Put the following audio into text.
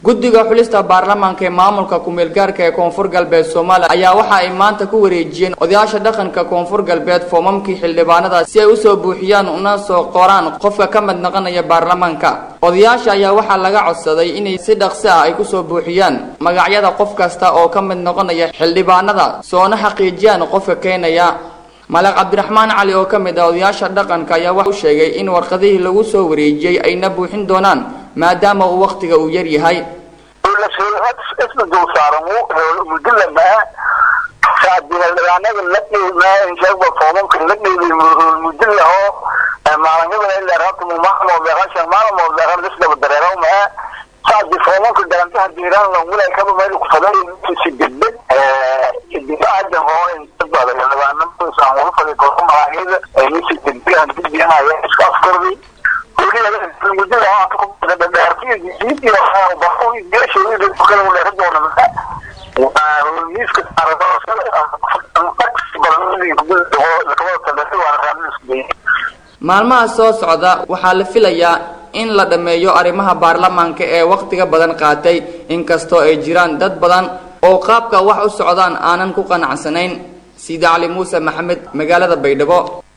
guddiga xulista baarlamaanka ee maamulka ku-meelgaarka ee koonfur galbeed soomaaliya ayaa waxa ay maanta ku wareejiyeen odayaasha dhaqanka koonfur galbeed foomamkii xildhibaanada si ay usoo buuxiyaan una soo qoraan qofka ka mid noqonaya baarlamaanka odayaasha ayaa waxaa laga codsaday inay si dhaqsi ah ay kusoo buuxiyaan magacyada qof kasta oo ka mid noqonaya xildhibaanada soona xaqiijiyaan qofka keenaya maleeq cabdiraxmaan cali oo ka mid ah odayaasha dhaqanka ayaa waxa u sheegay in warqadihii lagu soo wareejiyey ayna buuxin doonaan maadaama uu wakhtiga uu yar yahay isna dul saaran mudila maa saadinaldhibaanada la dhiibmaa inshaaba foomamka la dhiibay mudila oo maalinyadan ilaa rabta maalmood beeqashan maalmood beeqan isdaba dareero maa saadi foomamka garantaha diiraan langulay kaba meel ku faday si degdeg dibaada oo inta badan dhibaanada ugu faday kooxo malaayada ay si degdeg aan dibiyanayo iska afkardi maalmaha soo socda waxaa la filayaa in la dhammeeyo arrimaha baarlamaanka ee wakhtiga badan qaatay inkastoo ay jiraan dad badan oo qaabka wax u socdaan aanan ku qanacsanayn sida cali muuse maxamed magaalada baydhabo